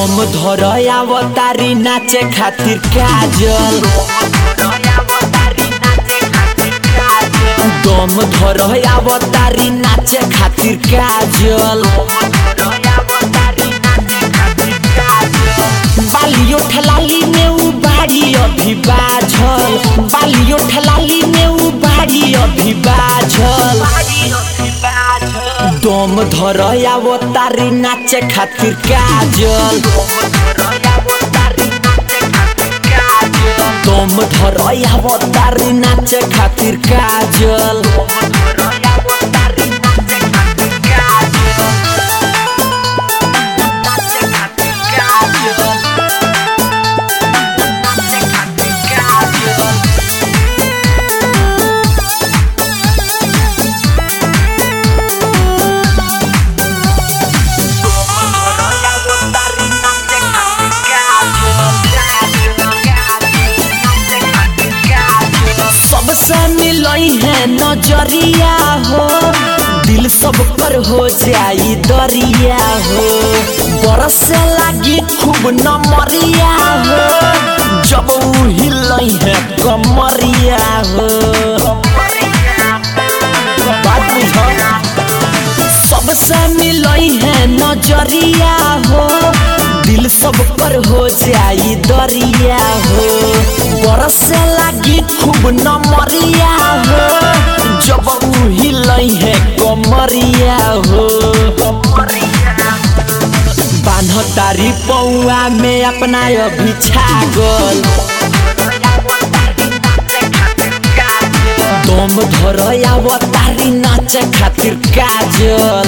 दम धर अवतारी नाचे खातिर काजल दम धर अवतारी नाचे खातिर काजल बालियो ठलाली में उ बाड़ी अभी बाझल बालियो ठलाली में उ बाड़ी अभी बाझल दम धर अवतारी नाचे खातिर काजल दम धर अवतारी नाचे खातिर काजल सबसे मिलई है नजरिया हो दिल सब पर हो जाई दरिया हो बरसे लागी खूब नमरिया हो जब उ हिलई है कमरिया हो बात बुझ सबसे मिलई है नजरिया हो दिल सब पर हो जाई दरिया हो बरसे लागी खूब नमरिया हो जब उ हिलई है कमरिया हो बान्ह तारी पौआ में अपना अभी छागल दम धर अवतारी नाचे खातिर काजल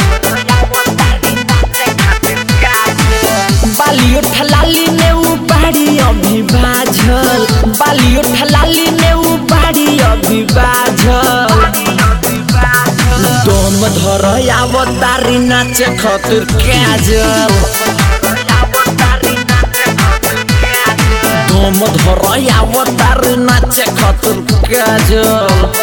बालियो ठलाली ने उ बाड़ी अभी बाझल बालियो ठलाली ने उ बाड़ी अभी बाझल दम धर अवतारी नाचे खातिर काजल दम धर अवतारी नाचे खातिर काजल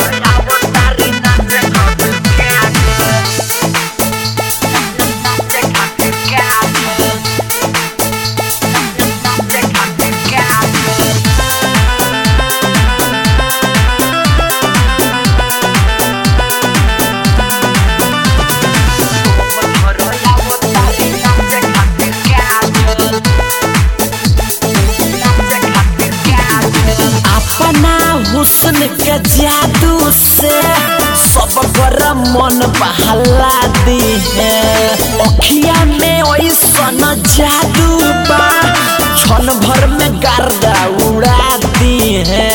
अपना हुस्न के जादू से सब कर मन बहला दी है अखिया में ऐसन जादू बा क्षण भर में गर्दा उड़ा दी है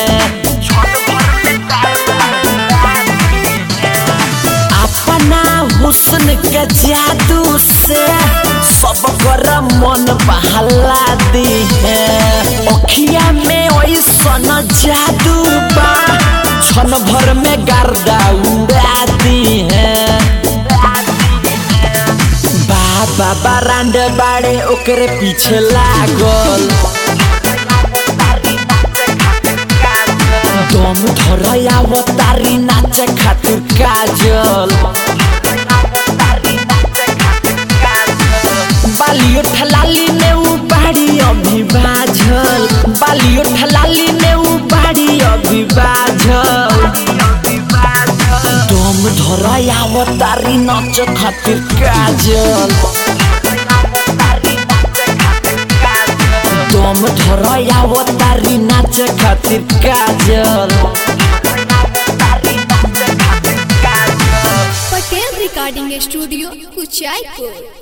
अपना हुस्न के जादू से सब कर मन बहला दी है अखिया में ऐसन जादू बा क्षण भर में गर्दा उड़ा दी है बाबा बारांड बाड़े ओकरे पीछे लागल दम धर अवतारी नाचे खातिर काजल बालियो ठलाली ने उ बाड़ी अभी बाझल बालियो ठलाली ने उ बाड़ी अभी बाझल दम धर अवतारी नाच खातिर काजल दम धर अवतारी नाच खातिर काजल पटेल रिकॉर्डिंग स्टूडियो कुचायपुर